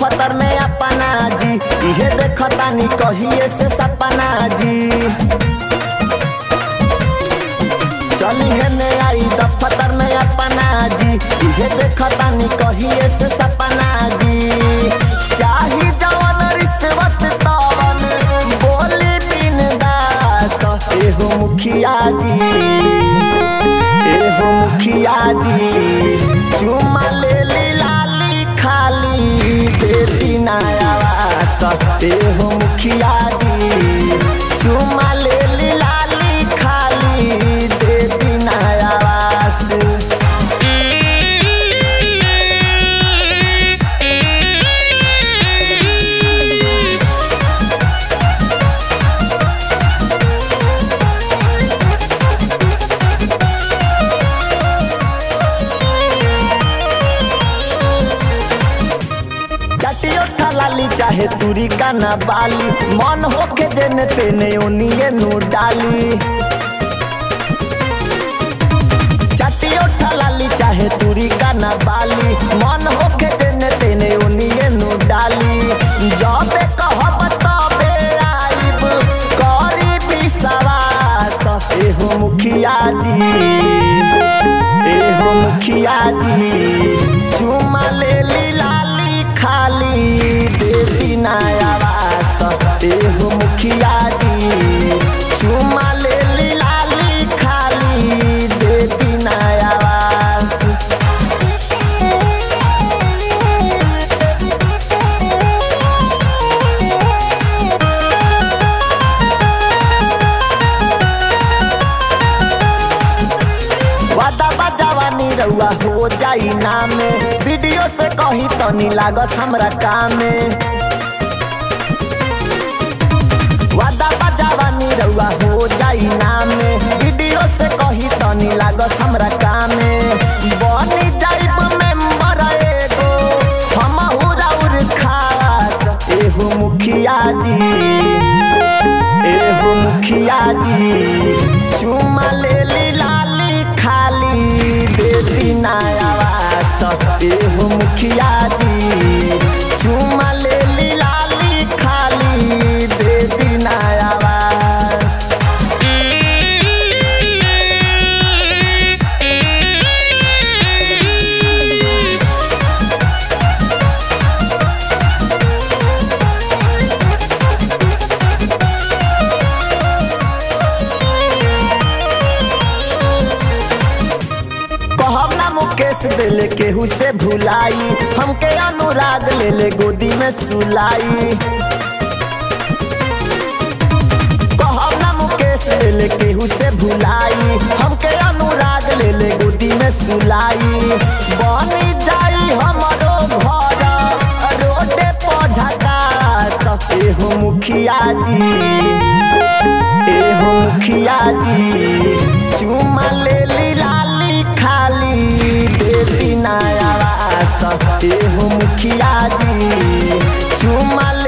दफ्तर में अपना जी इहे देखतानी कहिए से सपना जी चली है ने आई दफ्तर में अपना जी इहे देखतानी कहिए से सपना जी चाही जवन रिश्वत तवन बोली बिन दास एहो मुखिया जी एहो मुखिया जी चुमा ले ली लाली खाली देती नयावास एहो मुखिया जी चुमा ले ली लाली खाली देती नयावास चटियो ठलाली चाहे तुरी का ना बाली मन होके जेने तेने ओनिए नु डाली चटियो ठलाली चाहे तुरी का ना बाली मन होके जेने तेने ओनिए नु डाली जबे कहब तबे आइब करी विश्वास एहो मुखिया जी एहो मुखिया जी चुमा ले ली लाली खाली देती नयावास एहो मुखिया जी चुमा ले ली लाली खाली देती नयावास वादा बजावानी रउआ हो जाई नामे वीडियो से कही तनी लागस हमरा कामे वादा बजावानी रउआ हो जाई नामे वीडियो से कही तनी लागस हमरा कामे बनी जाइब मेंबर एगो हम हुराउर खास एहो मुखिया जी एहो मुखिया जी चुमा ले ली लाली खाली देती नयावास एहो मुखिया जी चुमा ले ली लाली खाली देती नयावास कहब ना मुकेश दिल केहू से भुलाई हमके अनुराग ले ले गोदी में सुलाई कहब ना मुकेश दिल केहू से भुलाई हमके अनुराग ले ले गोदी में सुलाई बनी जाई हमरो घर रोडे पझका एहो मुखिया जी एहो मुखिया जी चुमा ले ली लाली खाली देती नयावास एहो मुखिया जी चुमा